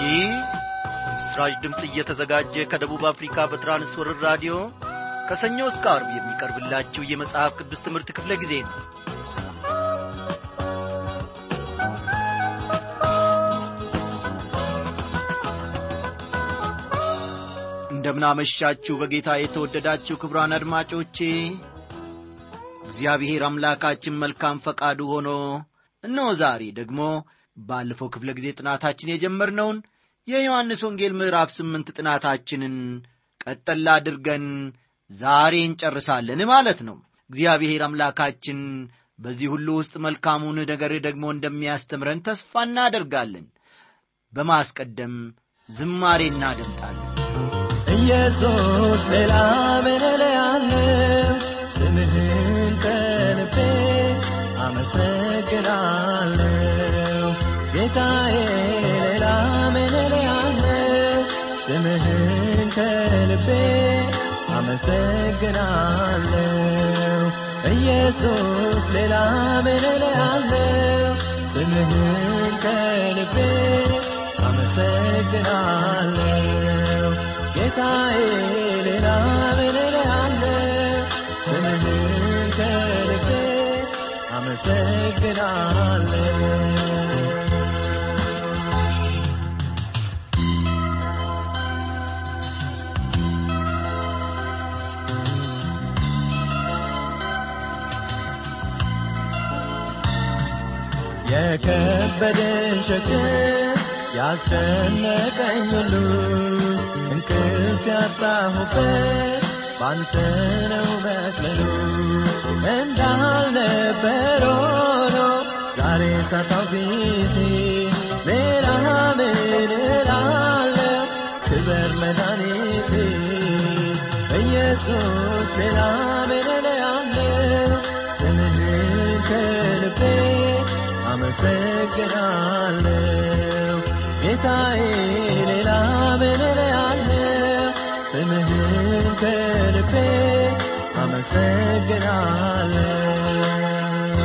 ይህ በምስራች ድምፅ እየተዘጋጀ ከደቡብ አፍሪካ በትራንስወርር ራዲዮ ከሰኞ እስከ አርብ የሚቀርብላችሁ የመጽሐፍ ቅዱስ ትምህርት ክፍለ ጊዜ ነው እንደምናመሻችሁ በጌታ የተወደዳችሁ ክብራን አድማጮቼ እግዚአብሔር አምላካችን መልካም ፈቃዱ ሆኖ እነሆ ዛሬ ደግሞ ባለፈው ክፍለ ጊዜ ጥናታችን የጀመርነውን የዮሐንስ ወንጌል ምዕራፍ ስምንት ጥናታችንን ቀጠላ አድርገን ዛሬ እንጨርሳለን ማለት ነው እግዚአብሔር አምላካችን በዚህ ሁሉ ውስጥ መልካሙን ነገር ደግሞ እንደሚያስተምረን ተስፋ እናደርጋለን በማስቀደም ዝማሬ እናደምጣለን ኢየሱስ ሌላ ምን እልሃለሁ ስምህን ከልቤ አመሰግናለሁ ጌታዬ ሌላ ምን እልሃለሁ ስምህን ከልቤ አመሰግናለሁ ኢየሱስ ሌላ ምን እልሃለሁ ስምህን ከልቤ አመሰግናለሁ ጌታዬ ሌላ ምን እልሃለሁ ስምህን ከልቤ አመሰግናለሁ የከበደን ሸክም ያስጨነቀኝ ሁሉ እንቅልፍ ያጣሁበት ባንተ ነው መቅለሉ እንዳልነበር ሆኖ ዛሬ ሳታው ፊቴ ሌላ ምን እላለሁ ክበር መድኃኒቴ ኢየሱስ ሌላ ምን እላለሁ ስምህን ከልቤ አመሰግናለሁ ጌታዬ ሌላ ምን እላለሁ ስምህን ከልቤ አመሰግናለሁ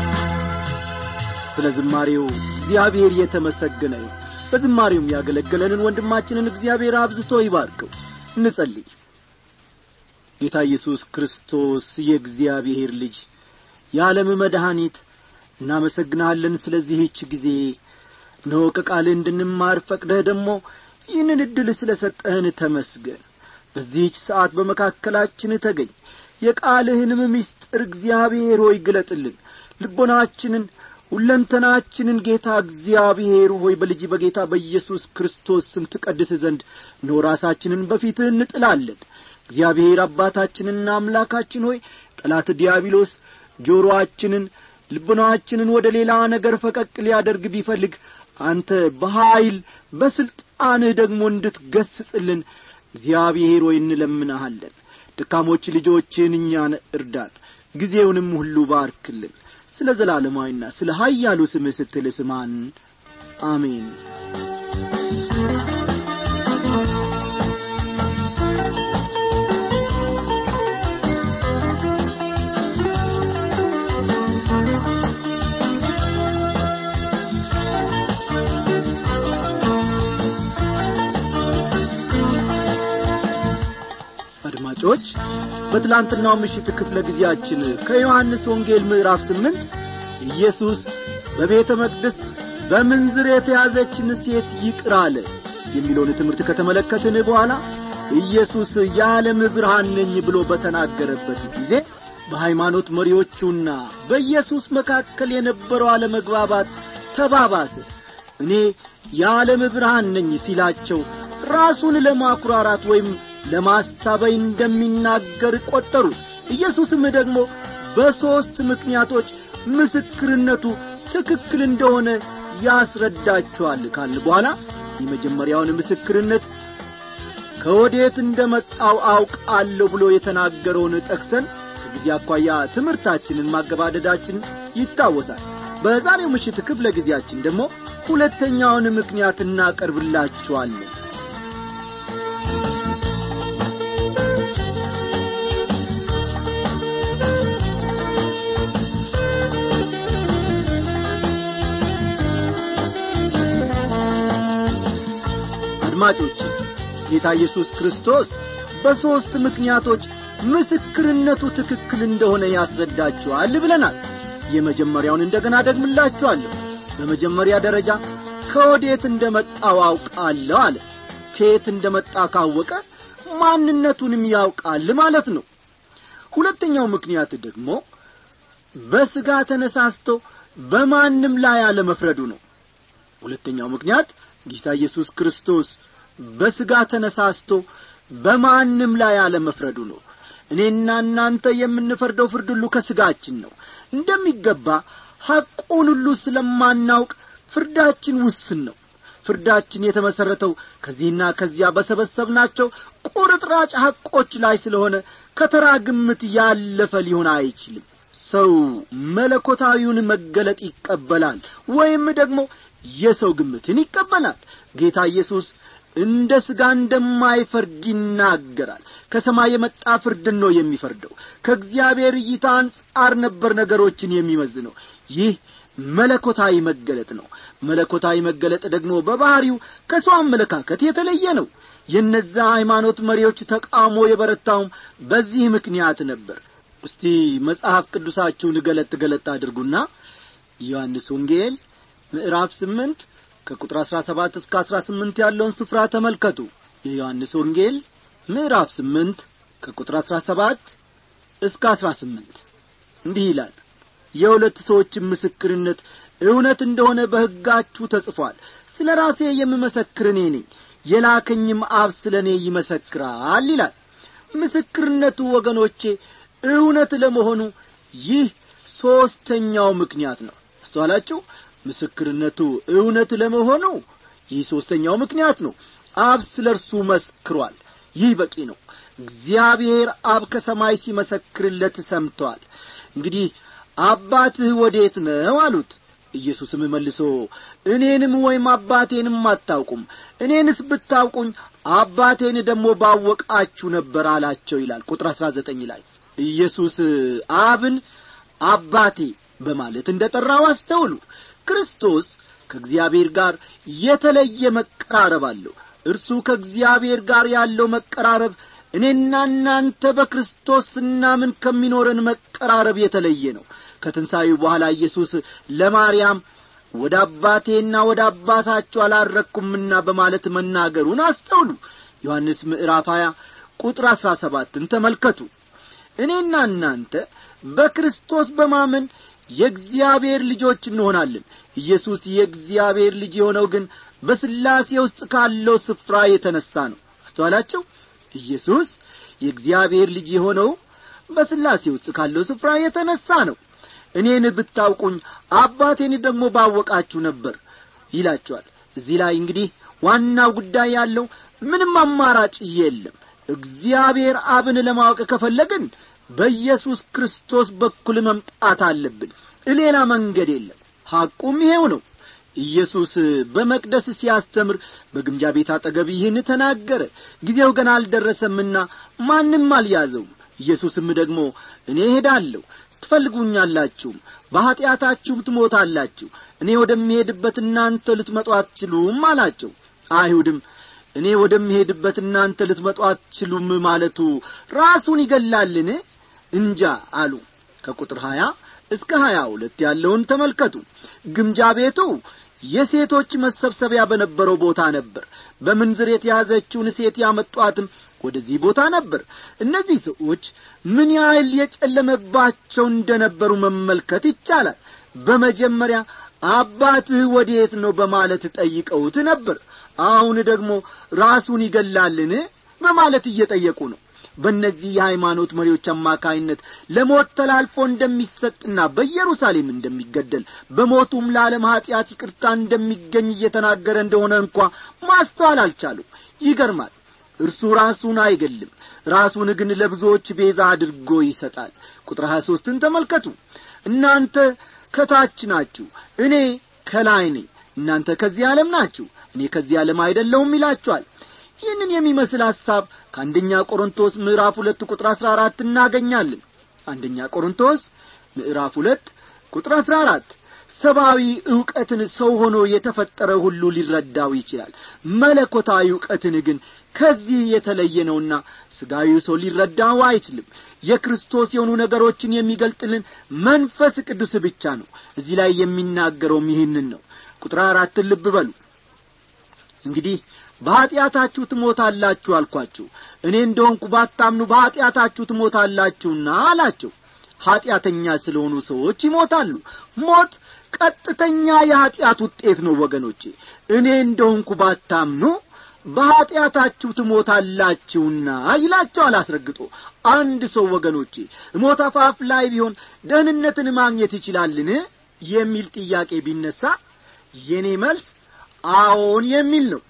ስለ ዝማሬው እግዚአብሔር የተመሰገነ ይሁን በዝማሬውም ያገለገለንን ወንድማችንን እግዚአብሔር አብዝቶ ይባርከው እንጸልይ ጌታ ኢየሱስ ክርስቶስ የእግዚአብሔር ልጅ የዓለም መድኃኒት እናመሰግንሃለን ስለዚህች ጊዜ እነሆ ከቃልህ እንድንማር ፈቅደህ ደግሞ ይህንን ዕድል ስለ ሰጠህን ተመስገን በዚህች ሰዓት በመካከላችን ተገኝ የቃልህንም ምስጢር እግዚአብሔር ሆይ ግለጥልን ልቦናችንን ሁለንተናችንን ጌታ እግዚአብሔር ሆይ በልጅ በጌታ በኢየሱስ ክርስቶስ ስም ትቀድስ ዘንድ እነሆ ራሳችንን በፊትህ እንጥላለን እግዚአብሔር አባታችንና አምላካችን ሆይ ጠላት ዲያብሎስ ጆሮአችንን ልቡናችንን ወደ ሌላ ነገር ፈቀቅ ሊያደርግ ቢፈልግ አንተ በኀይል በሥልጣንህ ደግሞ እንድትገስጽልን እግዚአብሔር ሆይ እንለምናሃለን ደካሞች ልጆችን እኛን እርዳን ጊዜውንም ሁሉ ባርክልን ስለ ዘላለማዊና ስለ ኀያሉ ስምህ ስትል ስማን አሜን አድማጮች በትላንትናው ምሽት ክፍለ ጊዜያችን ከዮሐንስ ወንጌል ምዕራፍ ስምንት ኢየሱስ በቤተ መቅደስ በምንዝር የተያዘችን ሴት ይቅር አለ የሚለውን ትምህርት ከተመለከትን በኋላ ኢየሱስ የዓለም ብርሃን ነኝ ብሎ በተናገረበት ጊዜ በሃይማኖት መሪዎቹና በኢየሱስ መካከል የነበረው አለመግባባት ተባባሰ እኔ የዓለም ብርሃን ነኝ ሲላቸው ራሱን ለማኩራራት ወይም ለማስታበይ እንደሚናገር ቈጠሩ ኢየሱስም ደግሞ በሦስት ምክንያቶች ምስክርነቱ ትክክል እንደሆነ ያስረዳቸዋል ካል በኋላ የመጀመሪያውን ምስክርነት ከወዴት እንደ መጣው አውቃለሁ ብሎ የተናገረውን ጠቅሰን ከጊዜ አኳያ ትምህርታችንን ማገባደዳችን ይታወሳል በዛሬው ምሽት ክፍለ ጊዜያችን ደግሞ ሁለተኛውን ምክንያት እናቀርብላችኋለን አድማጮች ጌታ ኢየሱስ ክርስቶስ በሦስት ምክንያቶች ምስክርነቱ ትክክል እንደሆነ ያስረዳችኋል ብለናል የመጀመሪያውን እንደገና ደግምላችኋለሁ በመጀመሪያ ደረጃ ከወዴት እንደ መጣው አውቃለሁ አለ ከየት እንደ መጣ ካወቀ ማንነቱንም ያውቃል ማለት ነው ሁለተኛው ምክንያት ደግሞ በሥጋ ተነሳስቶ በማንም ላይ አለመፍረዱ ነው ሁለተኛው ምክንያት ጌታ ኢየሱስ ክርስቶስ በሥጋ ተነሳስቶ በማንም ላይ አለመፍረዱ ነው እኔና እናንተ የምንፈርደው ፍርድ ሁሉ ከሥጋችን ነው እንደሚገባ ሐቁን ሁሉ ስለማናውቅ ፍርዳችን ውስን ነው ፍርዳችን የተመሠረተው ከዚህና ከዚያ በሰበሰብናቸው ቁርጥራጭ ሐቆች ላይ ስለሆነ ከተራ ግምት ያለፈ ሊሆን አይችልም ሰው መለኮታዊውን መገለጥ ይቀበላል ወይም ደግሞ የሰው ግምትን ይቀበላል ጌታ ኢየሱስ እንደ ሥጋ እንደማይፈርድ ይናገራል ከሰማይ የመጣ ፍርድን ነው የሚፈርደው ከእግዚአብሔር እይታ አንጻር ነበር ነገሮችን የሚመዝነው ይህ መለኮታዊ መገለጥ ነው መለኮታዊ መገለጥ ደግሞ በባሕሪው ከሰው አመለካከት የተለየ ነው የነዛ ሃይማኖት መሪዎች ተቃውሞ የበረታውም በዚህ ምክንያት ነበር እስቲ መጽሐፍ ቅዱሳችሁን ገለጥ ገለጥ አድርጉና ዮሐንስ ወንጌል ምዕራፍ ስምንት ከቁጥር አሥራ ሰባት እስከ አሥራ ስምንት ያለውን ስፍራ ተመልከቱ የዮሐንስ ወንጌል ምዕራፍ ስምንት ከቁጥር አሥራ ሰባት እስከ አሥራ ስምንት እንዲህ ይላል የሁለት ሰዎችን ምስክርነት እውነት እንደሆነ በሕጋችሁ ተጽፏል ስለ ራሴ የምመሰክር እኔ ነኝ የላከኝም አብ ስለ እኔ ይመሰክራል ይላል ምስክርነቱ ወገኖቼ እውነት ለመሆኑ ይህ ሦስተኛው ምክንያት ነው አስተዋላችሁ ምስክርነቱ እውነት ለመሆኑ ይህ ሦስተኛው ምክንያት ነው አብ ስለ እርሱ መስክሯል ይህ በቂ ነው እግዚአብሔር አብ ከሰማይ ሲመሰክርለት ሰምተዋል እንግዲህ አባትህ ወዴት ነው አሉት ኢየሱስም መልሶ እኔንም ወይም አባቴንም አታውቁም እኔንስ ብታውቁኝ አባቴን ደግሞ ባወቃችሁ ነበር አላቸው ይላል ቁጥር አሥራ ዘጠኝ ላይ ኢየሱስ አብን አባቴ በማለት እንደ ጠራው አስተውሉ ክርስቶስ ከእግዚአብሔር ጋር የተለየ መቀራረብ አለው እርሱ ከእግዚአብሔር ጋር ያለው መቀራረብ እኔና እናንተ በክርስቶስ ስናምን ከሚኖረን መቀራረብ የተለየ ነው ከትንሣኤው በኋላ ኢየሱስ ለማርያም ወደ አባቴና ወደ አባታቸው አላረግኩምና በማለት መናገሩን አስተውሉ ዮሐንስ ምዕራፍ 20 ቁጥር አሥራ ሰባትን ተመልከቱ እኔና እናንተ በክርስቶስ በማመን የእግዚአብሔር ልጆች እንሆናለን ኢየሱስ የእግዚአብሔር ልጅ የሆነው ግን በስላሴ ውስጥ ካለው ስፍራ የተነሣ ነው አስተዋላቸው ኢየሱስ የእግዚአብሔር ልጅ የሆነው በስላሴ ውስጥ ካለው ስፍራ የተነሣ ነው እኔን ብታውቁኝ አባቴን ደግሞ ባወቃችሁ ነበር ይላቸዋል እዚህ ላይ እንግዲህ ዋናው ጉዳይ ያለው ምንም አማራጭ የለም እግዚአብሔር አብን ለማወቅ ከፈለግን በኢየሱስ ክርስቶስ በኩል መምጣት አለብን ሌላ መንገድ የለም ሐቁም ይሄው ነው ኢየሱስ በመቅደስ ሲያስተምር በግምጃ ቤት አጠገብ ይህን ተናገረ ጊዜው ገና አልደረሰምና ማንም አልያዘውም ኢየሱስም ደግሞ እኔ እሄዳለሁ ትፈልጉኛላችሁም በኀጢአታችሁም ትሞታላችሁ እኔ ወደሚሄድበት እናንተ ልትመጡ አትችሉም አላቸው አይሁድም እኔ ወደሚሄድበት እናንተ ልትመጡ አትችሉም ማለቱ ራሱን ይገላልን እንጃ አሉ ከቁጥር ሀያ እስከ ሀያ ሁለት ያለውን ተመልከቱ ግምጃ ቤቱ የሴቶች መሰብሰቢያ በነበረው ቦታ ነበር በምንዝር የተያዘችውን ሴት ያመጧትም ወደዚህ ቦታ ነበር እነዚህ ሰዎች ምን ያህል የጨለመባቸው እንደነበሩ መመልከት ይቻላል በመጀመሪያ አባትህ ወዴት ነው በማለት ጠይቀውት ነበር አሁን ደግሞ ራሱን ይገላልን በማለት እየጠየቁ ነው በእነዚህ የሃይማኖት መሪዎች አማካይነት ለሞት ተላልፎ እንደሚሰጥና በኢየሩሳሌም እንደሚገደል በሞቱም ለዓለም ኀጢአት ይቅርታ እንደሚገኝ እየተናገረ እንደሆነ እንኳ ማስተዋል አልቻሉ ይገርማል እርሱ ራሱን አይገልም ራሱን ግን ለብዙዎች ቤዛ አድርጎ ይሰጣል ቁጥር ሀያ ሦስትን ተመልከቱ እናንተ ከታች ናችሁ እኔ ከላይ ነኝ እናንተ ከዚህ ዓለም ናችሁ እኔ ከዚህ ዓለም አይደለሁም ይላችኋል ይህንን የሚመስል ሐሳብ ከአንደኛ ቆሮንቶስ ምዕራፍ ሁለት ቁጥር አሥራ አራት እናገኛለን አንደኛ ቆሮንቶስ ምዕራፍ ሁለት ቁጥር አሥራ አራት ሰብአዊ ዕውቀትን ሰው ሆኖ የተፈጠረ ሁሉ ሊረዳው ይችላል መለኮታዊ ዕውቀትን ግን ከዚህ የተለየ ነውና ሥጋዊው ሰው ሊረዳው አይችልም የክርስቶስ የሆኑ ነገሮችን የሚገልጥልን መንፈስ ቅዱስ ብቻ ነው እዚህ ላይ የሚናገረውም ይህንን ነው ቁጥር አራትን ልብ በሉ እንግዲህ በኀጢአታችሁ ትሞታላችሁ አልኳችሁ እኔ እንደሆንኩ ባታምኑ በኀጢአታችሁ ትሞታላችሁና አላቸው ኀጢአተኛ ስለሆኑ ሰዎች ይሞታሉ ሞት ቀጥተኛ የኀጢአት ውጤት ነው ወገኖቼ እኔ እንደሆንኩ ባታምኑ በኀጢአታችሁ ትሞታላችሁና ይላቸዋል አስረግጦ አንድ ሰው ወገኖቼ ሞት አፋፍ ላይ ቢሆን ደህንነትን ማግኘት ይችላልን የሚል ጥያቄ ቢነሳ የኔ መልስ አዎን የሚል ነው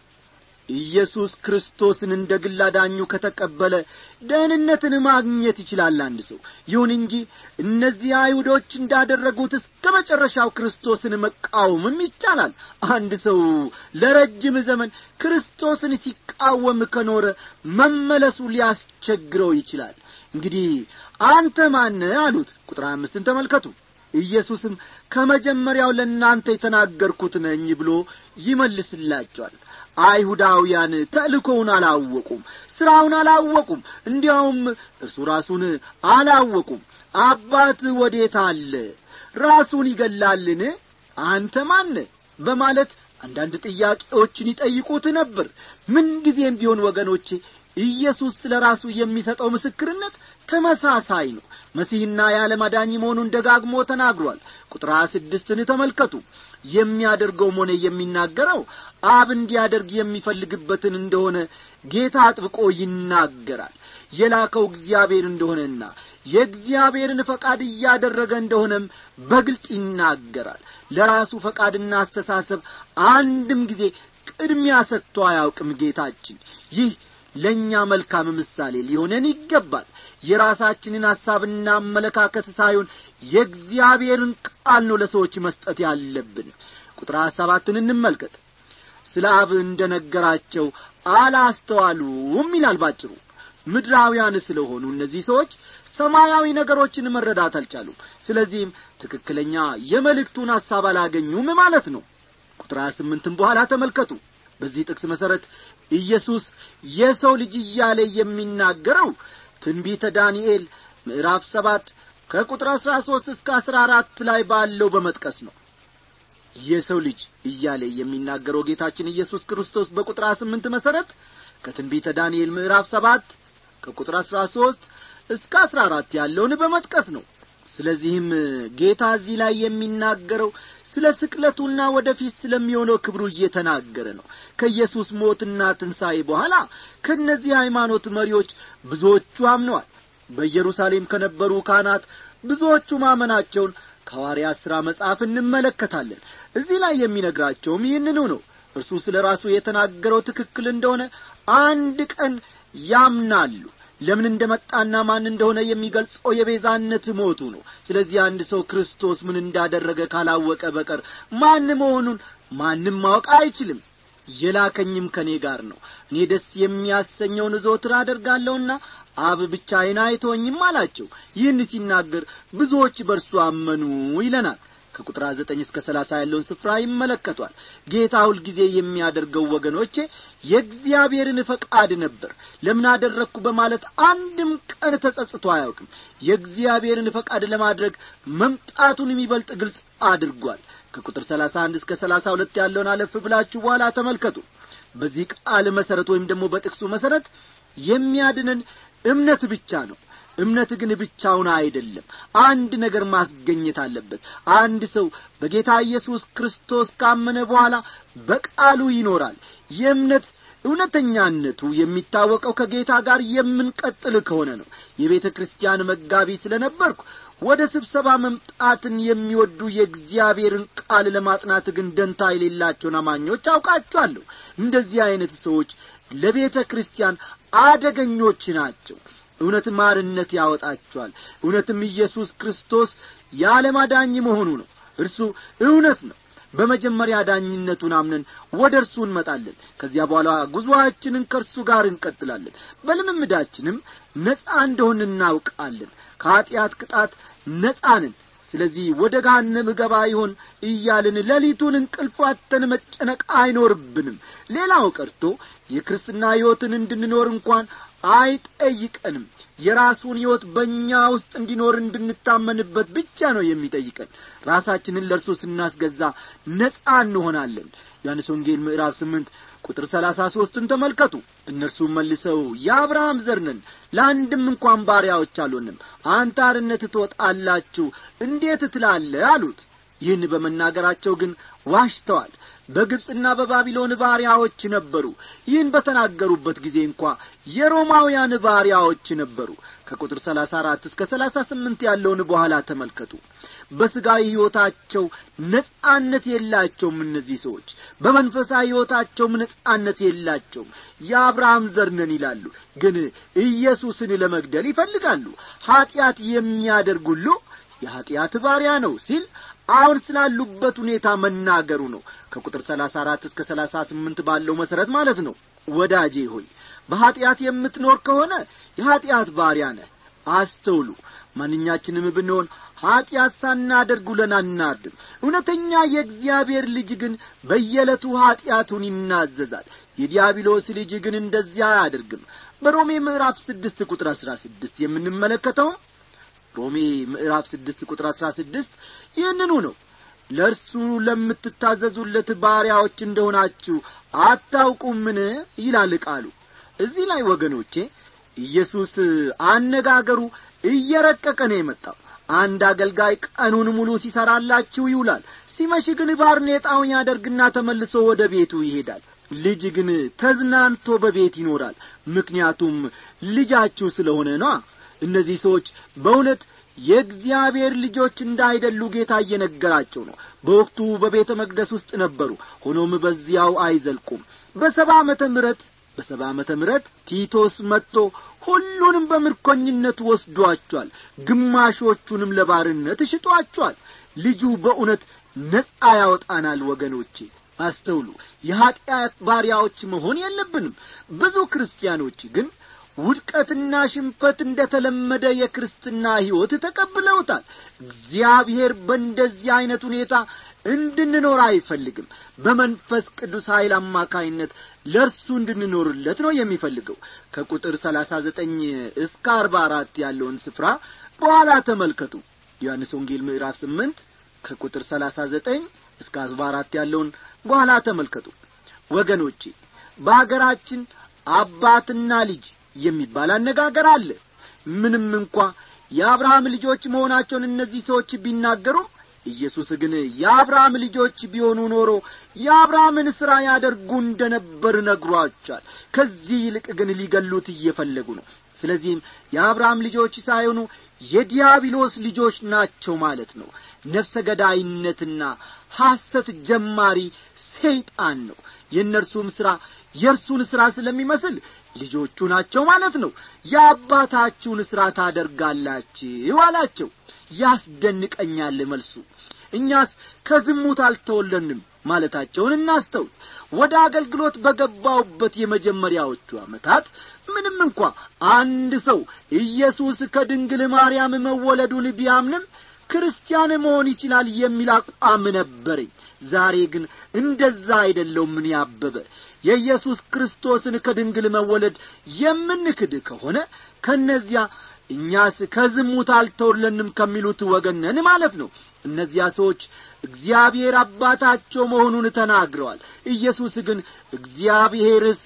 ኢየሱስ ክርስቶስን እንደ ግል አዳኙ ከተቀበለ ደህንነትን ማግኘት ይችላል አንድ ሰው ይሁን እንጂ እነዚህ አይሁዶች እንዳደረጉት እስከ መጨረሻው ክርስቶስን መቃወምም ይቻላል አንድ ሰው ለረጅም ዘመን ክርስቶስን ሲቃወም ከኖረ መመለሱ ሊያስቸግረው ይችላል እንግዲህ አንተ ማነ አሉት ቁጥር አምስትን ተመልከቱ ኢየሱስም ከመጀመሪያው ለእናንተ የተናገርኩት ነኝ ብሎ ይመልስላቸዋል አይሁዳውያን ተልእኮውን አላወቁም ሥራውን አላወቁም እንዲያውም እርሱ ራሱን አላወቁም አባት ወዴት አለ ራሱን ይገላልን አንተ ማነ በማለት አንዳንድ ጥያቄዎችን ይጠይቁት ነበር ምንጊዜም ቢሆን ወገኖቼ ኢየሱስ ስለ ራሱ የሚሰጠው ምስክርነት ተመሳሳይ ነው መሲህና የዓለም አዳኝ መሆኑን ደጋግሞ ተናግሯል ቁጥር ስድስትን ተመልከቱ የሚያደርገውም ሆነ የሚናገረው አብ እንዲያደርግ የሚፈልግበትን እንደሆነ ጌታ አጥብቆ ይናገራል የላከው እግዚአብሔር እንደሆነና የእግዚአብሔርን ፈቃድ እያደረገ እንደሆነም በግልጥ ይናገራል ለራሱ ፈቃድና አስተሳሰብ አንድም ጊዜ ቅድሚያ ሰጥቶ አያውቅም ጌታችን ይህ ለእኛ መልካም ምሳሌ ሊሆነን ይገባል የራሳችንን ሐሳብና አመለካከት ሳይሆን የእግዚአብሔርን ቃል ነው ለሰዎች መስጠት ያለብን ቁጥር ሰባትን እንመልከት ስለ አብ እንደ ነገራቸው አላስተዋሉም ይላል ባጭሩ ምድራውያን ስለሆኑ እነዚህ ሰዎች ሰማያዊ ነገሮችን መረዳት አልቻሉም ስለዚህም ትክክለኛ የመልእክቱን ሐሳብ አላገኙም ማለት ነው ቁጥር ስምንትም በኋላ ተመልከቱ በዚህ ጥቅስ መሠረት ኢየሱስ የሰው ልጅ እያለ የሚናገረው ትንቢተ ዳንኤል ምዕራፍ ሰባት ከቁጥር አሥራ ሦስት እስከ አሥራ አራት ላይ ባለው በመጥቀስ ነው የሰው ልጅ እያለ የሚናገረው ጌታችን ኢየሱስ ክርስቶስ በቁጥር ስምንት መሠረት ከትንቢተ ዳንኤል ምዕራፍ ሰባት ከቁጥር አሥራ ሦስት እስከ አሥራ አራት ያለውን በመጥቀስ ነው ስለዚህም ጌታ እዚህ ላይ የሚናገረው ስለ ስቅለቱና ወደፊት ስለሚሆነው ክብሩ እየተናገረ ነው ከኢየሱስ ሞትና ትንሣኤ በኋላ ከእነዚህ ሃይማኖት መሪዎች ብዙዎቹ አምነዋል በኢየሩሳሌም ከነበሩ ካህናት ብዙዎቹ ማመናቸውን ከሐዋርያት ሥራ መጽሐፍ እንመለከታለን እዚህ ላይ የሚነግራቸውም ይህንኑ ነው እርሱ ስለ ራሱ የተናገረው ትክክል እንደሆነ አንድ ቀን ያምናሉ ለምን እንደ መጣና ማን እንደሆነ የሚገልጸው የቤዛነት ሞቱ ነው ስለዚህ አንድ ሰው ክርስቶስ ምን እንዳደረገ ካላወቀ በቀር ማን መሆኑን ማንም ማወቅ አይችልም የላከኝም ከእኔ ጋር ነው እኔ ደስ የሚያሰኘውን ዘወትር አደርጋለሁና አብ ብቻዬን አይተወኝም አላቸው ይህን ሲናገር ብዙዎች በእርሱ አመኑ ይለናል ከቁጥር ዘጠኝ እስከ ሰላሳ ያለውን ስፍራ ይመለከቷል ጌታ ሁልጊዜ የሚያደርገው ወገኖቼ የእግዚአብሔርን ፈቃድ ነበር ለምን አደረግኩ በማለት አንድም ቀን ተጸጽቶ አያውቅም የእግዚአብሔርን ፈቃድ ለማድረግ መምጣቱን የሚበልጥ ግልጽ አድርጓል ከቁጥር ሰላሳ አንድ እስከ ሰላሳ ሁለት ያለውን አለፍ ብላችሁ በኋላ ተመልከቱ በዚህ ቃል መሠረት ወይም ደግሞ በጥቅሱ መሠረት የሚያድነን እምነት ብቻ ነው እምነት ግን ብቻውን አይደለም አንድ ነገር ማስገኘት አለበት አንድ ሰው በጌታ ኢየሱስ ክርስቶስ ካመነ በኋላ በቃሉ ይኖራል የእምነት እውነተኛነቱ የሚታወቀው ከጌታ ጋር የምንቀጥል ከሆነ ነው የቤተ ክርስቲያን መጋቢ ስለ ነበርኩ ወደ ስብሰባ መምጣትን የሚወዱ የእግዚአብሔርን ቃል ለማጥናት ግን ደንታ የሌላቸውን አማኞች አውቃቸዋለሁ እንደዚህ ዐይነት ሰዎች ለቤተ ክርስቲያን አደገኞች ናቸው እውነት ማርነት ያወጣቸዋል እውነትም ኢየሱስ ክርስቶስ የዓለም አዳኝ መሆኑ ነው እርሱ እውነት ነው በመጀመሪያ ዳኝነቱን አምነን ወደ እርሱ እንመጣለን ከዚያ በኋላ ጉዞአችንን ከእርሱ ጋር እንቀጥላለን በልምምዳችንም ነጻ እንደሆን እናውቃለን ከኀጢአት ቅጣት ነጻንን ስለዚህ ወደ ገሃነም እገባ ይሆን እያልን ሌሊቱን እንቅልፋተን መጨነቅ አይኖርብንም ሌላው ቀርቶ የክርስትና ሕይወትን እንድንኖር እንኳን አይጠይቀንም የራሱን ሕይወት በእኛ ውስጥ እንዲኖር እንድንታመንበት ብቻ ነው የሚጠይቀን ራሳችንን ለእርሱ ስናስገዛ ነጻ እንሆናለን ዮሐንስ ወንጌል ምዕራፍ ስምንት ቁጥር ሰላሳ ሦስትን ተመልከቱ እነርሱም መልሰው የአብርሃም ዘር ነን ለአንድም እንኳን ባሪያዎች አልሆንም አንተ አርነት ትወጣላችሁ እንዴት ትላለ አሉት ይህን በመናገራቸው ግን ዋሽተዋል በግብፅና በባቢሎን ባሪያዎች ነበሩ ይህን በተናገሩበት ጊዜ እንኳ የሮማውያን ባሪያዎች ነበሩ ከቁጥር ሰላሳ አራት እስከ ሰላሳ ስምንት ያለውን በኋላ ተመልከቱ በሥጋዊ ሕይወታቸው ነጻነት የላቸውም እነዚህ ሰዎች በመንፈሳዊ ሕይወታቸውም ነጻነት የላቸውም የአብርሃም ዘርነን ይላሉ ግን ኢየሱስን ለመግደል ይፈልጋሉ ኀጢአት የሚያደርግ ሁሉ የኀጢአት ባሪያ ነው ሲል አሁን ስላሉበት ሁኔታ መናገሩ ነው ከቁጥር ሰላሳ አራት እስከ ሰላሳ ስምንት ባለው መሠረት ማለት ነው ወዳጄ ሆይ በኀጢአት የምትኖር ከሆነ የኀጢአት ባሪያ ነህ አስተውሉ ማንኛችንም ብንሆን ኀጢአት ሳናደርግ ውለን አናድም እውነተኛ የእግዚአብሔር ልጅ ግን በየዕለቱ ኀጢአቱን ይናዘዛል የዲያብሎስ ልጅ ግን እንደዚያ አያደርግም በሮሜ ምዕራፍ ስድስት ቁጥር አሥራ ስድስት የምንመለከተው ሮሜ ምዕራፍ ስድስት ቁጥር አሥራ ስድስት ይህንኑ ነው ለእርሱ ለምትታዘዙለት ባሪያዎች እንደሆናችሁ አታውቁምን ይላል ቃሉ እዚህ ላይ ወገኖቼ ኢየሱስ አነጋገሩ እየረቀቀ ነው የመጣው አንድ አገልጋይ ቀኑን ሙሉ ሲሰራላችሁ ይውላል ሲመሽ ግን ባርኔጣውን ያደርግና ተመልሶ ወደ ቤቱ ይሄዳል ልጅ ግን ተዝናንቶ በቤት ይኖራል ምክንያቱም ልጃችሁ ስለሆነ ነዋ እነዚህ ሰዎች በእውነት የእግዚአብሔር ልጆች እንዳይደሉ ጌታ እየነገራቸው ነው በወቅቱ በቤተ መቅደስ ውስጥ ነበሩ ሆኖም በዚያው አይዘልቁም በሰባ ዓመተ ምረት በሰባ ዓመተ ምረት ቲቶስ መጥቶ ሁሉንም በምርኮኝነት ወስዷቸዋል ግማሾቹንም ለባርነት እሽጧቸዋል ልጁ በእውነት ነጻ ያወጣናል ወገኖቼ አስተውሉ የኀጢአት ባሪያዎች መሆን የለብንም ብዙ ክርስቲያኖች ግን ውድቀትና ሽንፈት እንደ ተለመደ የክርስትና ሕይወት ተቀብለውታል እግዚአብሔር በእንደዚህ ዐይነት ሁኔታ እንድንኖር አይፈልግም በመንፈስ ቅዱስ ኀይል አማካይነት ለእርሱ እንድንኖርለት ነው የሚፈልገው ከቁጥር ሰላሳ ዘጠኝ እስከ አርባ አራት ያለውን ስፍራ በኋላ ተመልከቱ ዮሐንስ ወንጌል ምዕራፍ ስምንት ከቁጥር ሰላሳ ዘጠኝ እስከ አርባ አራት ያለውን በኋላ ተመልከቱ ወገኖቼ በአገራችን አባትና ልጅ የሚባል አነጋገር አለ ምንም እንኳ የአብርሃም ልጆች መሆናቸውን እነዚህ ሰዎች ቢናገሩም ኢየሱስ ግን የአብርሃም ልጆች ቢሆኑ ኖሮ የአብርሃምን ሥራ ያደርጉ እንደ ነበር ነግሯቸዋል ከዚህ ይልቅ ግን ሊገሉት እየፈለጉ ነው ስለዚህም የአብርሃም ልጆች ሳይሆኑ የዲያብሎስ ልጆች ናቸው ማለት ነው ነፍሰ ገዳይነትና ሐሰት ጀማሪ ሰይጣን ነው የእነርሱም ሥራ የእርሱን ሥራ ስለሚመስል ልጆቹ ናቸው ማለት ነው የአባታችሁን ሥራ ታደርጋላችሁ አላቸው ያስደንቀኛል መልሱ እኛስ ከዝሙት አልተወለንም ማለታቸውን እናስተውል ወደ አገልግሎት በገባውበት የመጀመሪያዎቹ ዓመታት ምንም እንኳ አንድ ሰው ኢየሱስ ከድንግል ማርያም መወለዱን ቢያምንም ክርስቲያን መሆን ይችላል የሚል አቋም ነበረኝ ዛሬ ግን እንደዛ አይደለው ምን ያበበ የኢየሱስ ክርስቶስን ከድንግል መወለድ የምንክድ ከሆነ ከእነዚያ እኛስ ከዝሙት አልተወለንም ከሚሉት ወገነን ማለት ነው እነዚያ ሰዎች እግዚአብሔር አባታቸው መሆኑን ተናግረዋል ኢየሱስ ግን እግዚአብሔርስ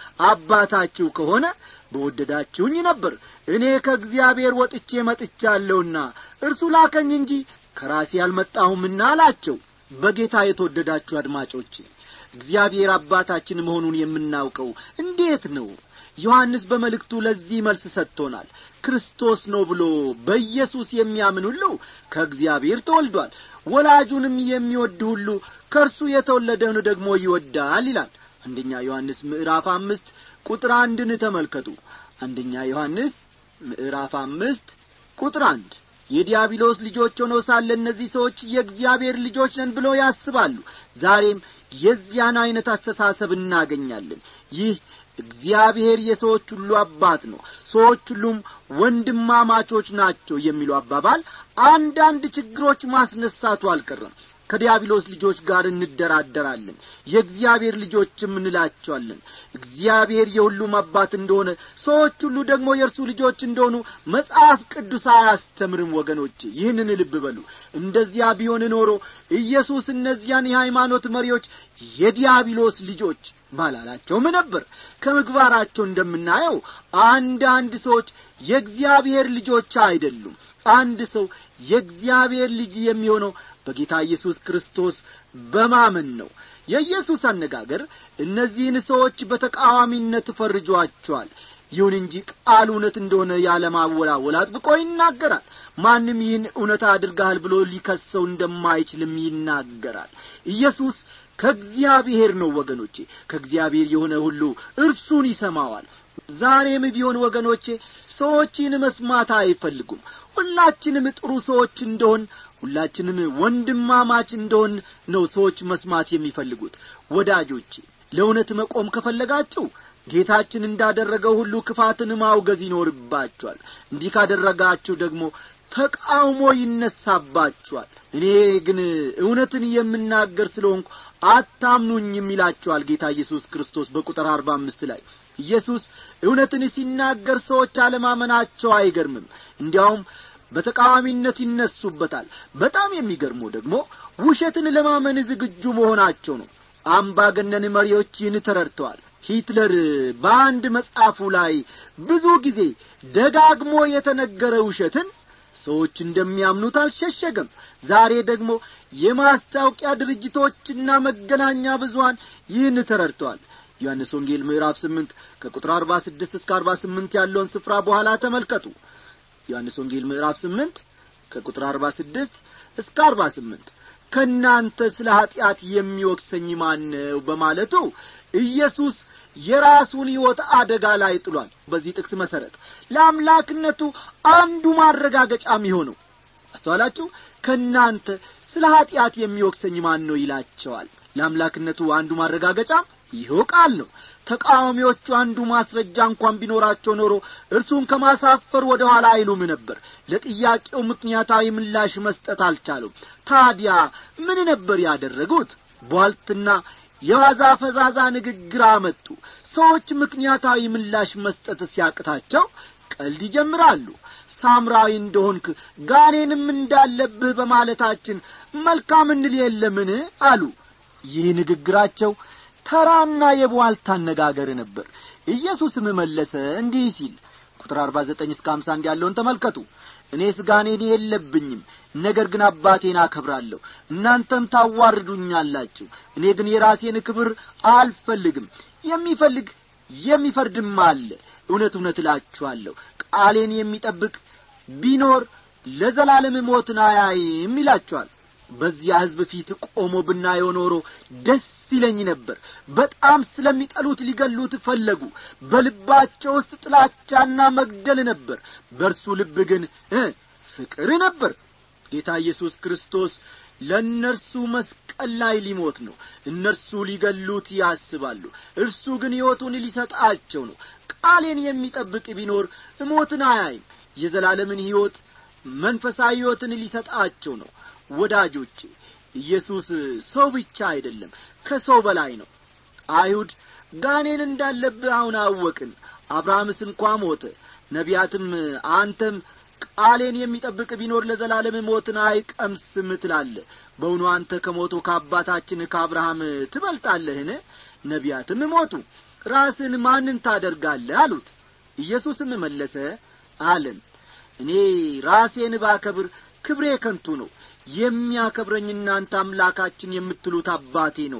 አባታችሁ ከሆነ በወደዳችሁኝ ነበር እኔ ከእግዚአብሔር ወጥቼ መጥቻለሁና እርሱ ላከኝ እንጂ ከራሴ አልመጣሁምና አላቸው በጌታ የተወደዳችሁ አድማጮች እግዚአብሔር አባታችን መሆኑን የምናውቀው እንዴት ነው ዮሐንስ በመልእክቱ ለዚህ መልስ ሰጥቶናል ክርስቶስ ነው ብሎ በኢየሱስ የሚያምን ሁሉ ከእግዚአብሔር ተወልዷል ወላጁንም የሚወድ ሁሉ ከእርሱ የተወለደውን ደግሞ ይወዳል ይላል አንደኛ ዮሐንስ ምዕራፍ አምስት ቁጥር አንድን ተመልከቱ አንደኛ ዮሐንስ ምዕራፍ አምስት ቁጥር አንድ የዲያብሎስ ልጆች ሆነው ሳለ እነዚህ ሰዎች የእግዚአብሔር ልጆች ነን ብለው ያስባሉ ዛሬም የዚያን ዐይነት አስተሳሰብ እናገኛለን ይህ እግዚአብሔር የሰዎች ሁሉ አባት ነው ሰዎች ሁሉም ወንድማማቾች ናቸው የሚለው አባባል አንዳንድ ችግሮች ማስነሳቱ አልቀረም ከዲያብሎስ ልጆች ጋር እንደራደራለን የእግዚአብሔር ልጆችም እንላቸዋለን እግዚአብሔር የሁሉም አባት እንደሆነ ሰዎች ሁሉ ደግሞ የእርሱ ልጆች እንደሆኑ መጽሐፍ ቅዱስ አያስተምርም ወገኖቼ ይህንን ልብ በሉ እንደዚያ ቢሆን ኖሮ ኢየሱስ እነዚያን የሃይማኖት መሪዎች የዲያብሎስ ልጆች ባላላቸውም ነበር ከምግባራቸው እንደምናየው አንዳንድ ሰዎች የእግዚአብሔር ልጆች አይደሉም አንድ ሰው የእግዚአብሔር ልጅ የሚሆነው በጌታ ኢየሱስ ክርስቶስ በማመን ነው የኢየሱስ አነጋገር እነዚህን ሰዎች በተቃዋሚነት ፈርጇቸዋል ይሁን እንጂ ቃል እውነት እንደሆነ ያለማወላወል አጥብቆ ይናገራል ማንም ይህን እውነት አድርገሃል ብሎ ሊከሰው እንደማይችልም ይናገራል ኢየሱስ ከእግዚአብሔር ነው ወገኖቼ ከእግዚአብሔር የሆነ ሁሉ እርሱን ይሰማዋል ዛሬም ቢሆን ወገኖቼ ሰዎችን መስማት አይፈልጉም ሁላችንም ጥሩ ሰዎች እንደሆን ሁላችንም ወንድማማች እንደሆን ነው ሰዎች መስማት የሚፈልጉት ወዳጆቼ ለእውነት መቆም ከፈለጋችሁ ጌታችን እንዳደረገው ሁሉ ክፋትን ማውገዝ ይኖርባችኋል እንዲህ ካደረጋችሁ ደግሞ ተቃውሞ ይነሳባችኋል እኔ ግን እውነትን የምናገር ስለሆንኩ አታምኑኝም ይላቸዋል ጌታ ኢየሱስ ክርስቶስ በቁጥር አርባ አምስት ላይ ኢየሱስ እውነትን ሲናገር ሰዎች አለማመናቸው አይገርምም እንዲያውም በተቃዋሚነት ይነሱበታል በጣም የሚገርመው ደግሞ ውሸትን ለማመን ዝግጁ መሆናቸው ነው አምባገነን መሪዎች ይህን ተረድተዋል ሂትለር በአንድ መጽሐፉ ላይ ብዙ ጊዜ ደጋግሞ የተነገረ ውሸትን ሰዎች እንደሚያምኑት አልሸሸገም ዛሬ ደግሞ የማስታወቂያ ድርጅቶችና መገናኛ ብዙሀን ይህን ተረድተዋል ዮሐንስ ወንጌል ምዕራፍ ስምንት ከቁጥር አርባ ስድስት እስከ አርባ ስምንት ያለውን ስፍራ በኋላ ተመልከቱ ዮሐንስ ወንጌል ምዕራፍ ስምንት ከቁጥር አርባ ስድስት እስከ አርባ ስምንት ከእናንተ ስለ ኀጢአት የሚወቅሰኝ ማን ነው በማለቱ ኢየሱስ የራሱን ሕይወት አደጋ ላይ ጥሏል በዚህ ጥቅስ መሠረት ለአምላክነቱ አንዱ ማረጋገጫ የሚሆነው አስተዋላችሁ ከእናንተ ስለ ኀጢአት የሚወቅሰኝ ማን ነው ይላቸዋል ለአምላክነቱ አንዱ ማረጋገጫ ይኸው ቃል ነው ተቃዋሚዎቹ አንዱ ማስረጃ እንኳን ቢኖራቸው ኖሮ እርሱን ከማሳፈር ወደ ኋላ አይሉም ነበር ለጥያቄው ምክንያታዊ ምላሽ መስጠት አልቻሉም ታዲያ ምን ነበር ያደረጉት ቧልትና የዋዛ ፈዛዛ ንግግር አመጡ ሰዎች ምክንያታዊ ምላሽ መስጠት ሲያቅታቸው ቀልድ ይጀምራሉ ሳምራዊ እንደሆንክ ጋኔንም እንዳለብህ በማለታችን መልካም እንል የለምን አሉ ይህ ንግግራቸው ተራና የቧልታ አነጋገር ነበር ኢየሱስም መለሰ እንዲህ ሲል ቁጥር አርባ ዘጠኝ እስከ አምሳ አንድ ያለውን ተመልከቱ እኔስ ጋኔን የለብኝም ነገር ግን አባቴን አከብራለሁ እናንተም ታዋርዱኛላችሁ እኔ ግን የራሴን ክብር አልፈልግም የሚፈልግ የሚፈርድም አለ እውነት እውነት እላችኋለሁ ቃሌን የሚጠብቅ ቢኖር ለዘላለም ሞትን አያይም ይላችኋል በዚያ ሕዝብ ፊት ቆሞ ብናየው ኖሮ ደስ ይለኝ ነበር በጣም ስለሚጠሉት ሊገሉት ፈለጉ በልባቸው ውስጥ ጥላቻና መግደል ነበር በእርሱ ልብ ግን ፍቅር ነበር ጌታ ኢየሱስ ክርስቶስ ለእነርሱ መስቀል ላይ ሊሞት ነው እነርሱ ሊገሉት ያስባሉ እርሱ ግን ሕይወቱን ሊሰጣቸው ነው ቃሌን የሚጠብቅ ቢኖር እሞትን አያይም የዘላለምን ሕይወት መንፈሳዊ ሕይወትን ሊሰጣቸው ነው ወዳጆቼ ኢየሱስ ሰው ብቻ አይደለም ከሰው በላይ ነው አይሁድ ጋኔን እንዳለብህ አሁን አወቅን አብርሃምስ እንኳ ሞተ ነቢያትም አንተም ቃሌን የሚጠብቅ ቢኖር ለዘላለም ሞትን አይቀምስም ትላለ በውኑ አንተ ከሞቶ ከአባታችን ከአብርሃም ትበልጣለህን ነቢያትም ሞቱ ራስን ማንን ታደርጋለህ አሉት ኢየሱስም መለሰ አለን እኔ ራሴን ባከብር ክብሬ ከንቱ ነው የሚያከብረኝ እናንተ አምላካችን የምትሉት አባቴ ነው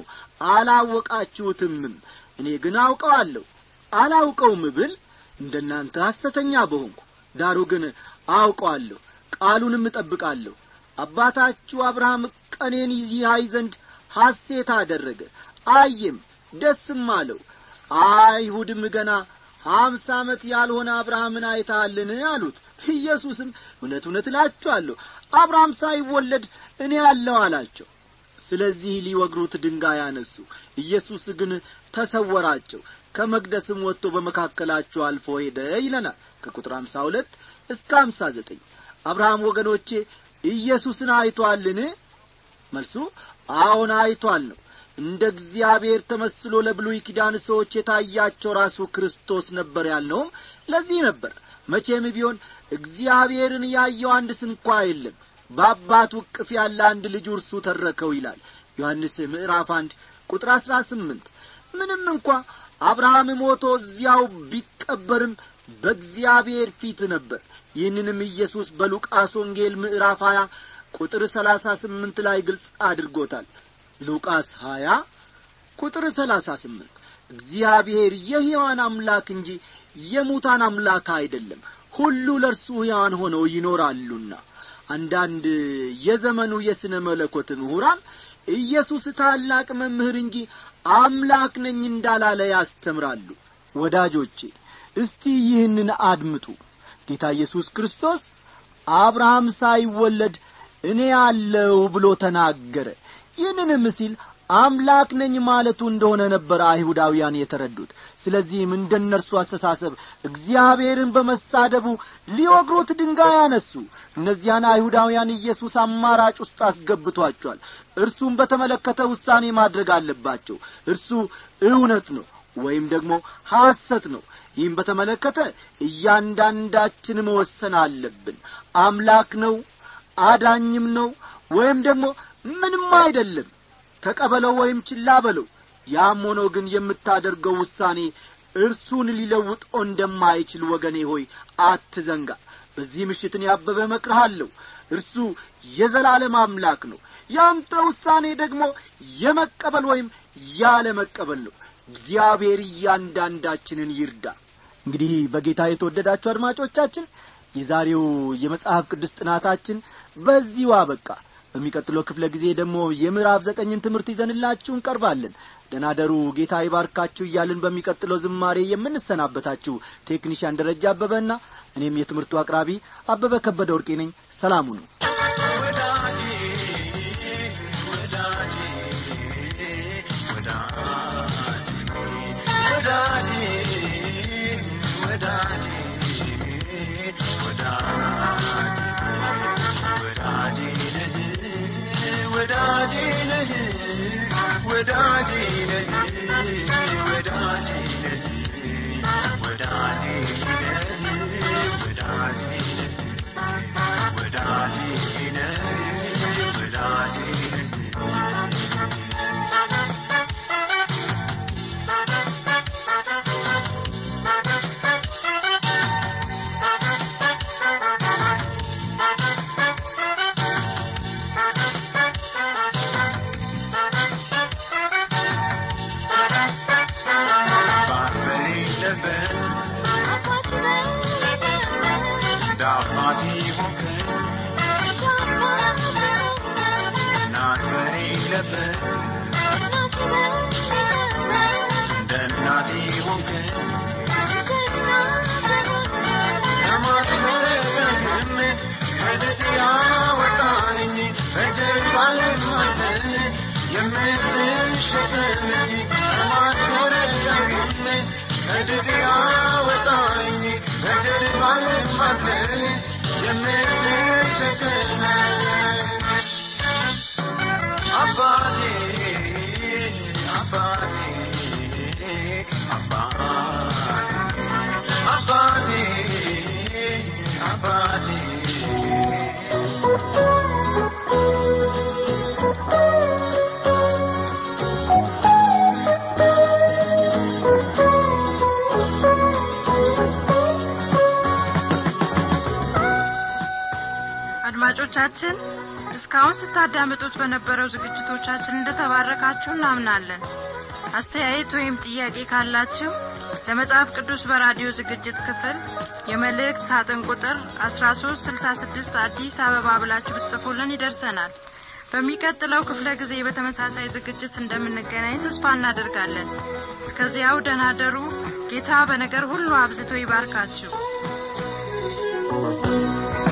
አላወቃችሁትምም እኔ ግን አውቀዋለሁ አላውቀውም ብል እንደ እናንተ ሐሰተኛ በሆንኩ ዳሩ ግን አውቀዋለሁ ቃሉንም እጠብቃለሁ አባታችሁ አብርሃም ቀኔን ይያይ ዘንድ ሐሴት አደረገ አየም ደስም አለው አይሁድም ገና አምሳ ዓመት ያልሆነ አብርሃምን አይተሃልን አሉት ኢየሱስም እውነት እውነት እላችኋለሁ አብርሃም ሳይወለድ እኔ አለሁ አላቸው ስለዚህ ሊወግሩት ድንጋይ አነሱ ኢየሱስ ግን ተሰወራቸው ከመቅደስም ወጥቶ በመካከላቸው አልፎ ሄደ ይለናል ከቁጥር አምሳ ሁለት እስከ አምሳ ዘጠኝ አብርሃም ወገኖቼ ኢየሱስን አይቶአልን መልሱ አዎን አይቶአል ነው እንደ እግዚአብሔር ተመስሎ ለብሉይ ኪዳን ሰዎች የታያቸው ራሱ ክርስቶስ ነበር ያልነውም ለዚህ ነበር መቼም ቢሆን እግዚአብሔርን ያየው አንድ ስንኳ የለም በአባቱ እቅፍ ያለ አንድ ልጁ እርሱ ተረከው ይላል ዮሐንስ ምዕራፍ አንድ ቁጥር አሥራ ስምንት ምንም እንኳ አብርሃም ሞቶ እዚያው ቢቀበርም በእግዚአብሔር ፊት ነበር ይህንንም ኢየሱስ በሉቃስ ወንጌል ምዕራፍ ሀያ ቁጥር ሰላሳ ስምንት ላይ ግልጽ አድርጎታል ሉቃስ ሀያ ቁጥር ሰላሳ ስምንት እግዚአብሔር የሕያዋን አምላክ እንጂ የሙታን አምላክ አይደለም ሁሉ ለእርሱ ሕያዋን ሆነው ይኖራሉና አንዳንድ የዘመኑ የሥነ መለኮት ምሁራን ኢየሱስ ታላቅ መምህር እንጂ አምላክ ነኝ እንዳላለ ያስተምራሉ ወዳጆቼ እስቲ ይህንን አድምጡ ጌታ ኢየሱስ ክርስቶስ አብርሃም ሳይወለድ እኔ አለው ብሎ ተናገረ ይህንንም ሲል አምላክ ነኝ ማለቱ እንደሆነ ነበር አይሁዳውያን የተረዱት ስለዚህም እንደ እነርሱ አስተሳሰብ እግዚአብሔርን በመሳደቡ ሊወግሩት ድንጋይ አነሱ እነዚያን አይሁዳውያን ኢየሱስ አማራጭ ውስጥ አስገብቷቸዋል እርሱም በተመለከተ ውሳኔ ማድረግ አለባቸው እርሱ እውነት ነው ወይም ደግሞ ሐሰት ነው ይህም በተመለከተ እያንዳንዳችን መወሰን አለብን አምላክ ነው አዳኝም ነው ወይም ደግሞ ምንም አይደለም ተቀበለው ወይም ችላ በለው ያም ሆኖ ግን የምታደርገው ውሳኔ እርሱን ሊለውጠው እንደማይችል ወገኔ ሆይ አትዘንጋ በዚህ ምሽትን ያበበ መክርሃለሁ እርሱ የዘላለም አምላክ ነው ያንተ ውሳኔ ደግሞ የመቀበል ወይም ያለ መቀበል ነው እግዚአብሔር እያንዳንዳችንን ይርዳ እንግዲህ በጌታ የተወደዳችሁ አድማጮቻችን የዛሬው የመጽሐፍ ቅዱስ ጥናታችን በዚሁ አበቃ በሚቀጥለው ክፍለ ጊዜ ደግሞ የምዕራፍ ዘጠኝን ትምህርት ይዘንላችሁ እንቀርባለን ደናደሩ ጌታ ይባርካችሁ እያልን በሚቀጥለው ዝማሬ የምንሰናበታችሁ ቴክኒሽያን ደረጃ አበበና እኔም የትምህርቱ አቅራቢ አበበ ከበደ ወርቄ ነኝ ሰላሙ ነው ወዳጄ ወዳጄ ወዳጄ ወዳጄ ወዳጄ ወዳጄ ወዳጄ ነህ ወዳጄ ነህ ወዳጄ ነህ ወዳጄ ነህ ወዳጄ ነህ ወዳጄ ነህ ወዳጄ ነህ ባልበሌለበት እንደ አባቴ ሆንከኝ እናት በሌለበት እንደ እናቴ ሆንከኝ ለማትመረገም ከደጅ ያወጣኝ በጀርባህ ማዘን የምትሸከመኝ ለማትመረገም ከደጅ ያወጣኝ በጀርባህ ማዘን የምትሸከመኝ አባቴ አባቴ አባቴ አባቴ አባቴ አድማጮቻችን እስካሁን ስታዳምጡት በነበረው ዝግጅቶቻችን እንደተባረካችሁ እናምናለን አስተያየት ወይም ጥያቄ ካላችሁ ለመጽሐፍ ቅዱስ በራዲዮ ዝግጅት ክፍል የመልእክት ሳጥን ቁጥር 1366 አዲስ አበባ ብላችሁ ብትጽፉልን ይደርሰናል በሚቀጥለው ክፍለ ጊዜ በተመሳሳይ ዝግጅት እንደምንገናኝ ተስፋ እናደርጋለን እስከዚያው ደህና ደሩ ጌታ በነገር ሁሉ አብዝቶ ይባርካችሁ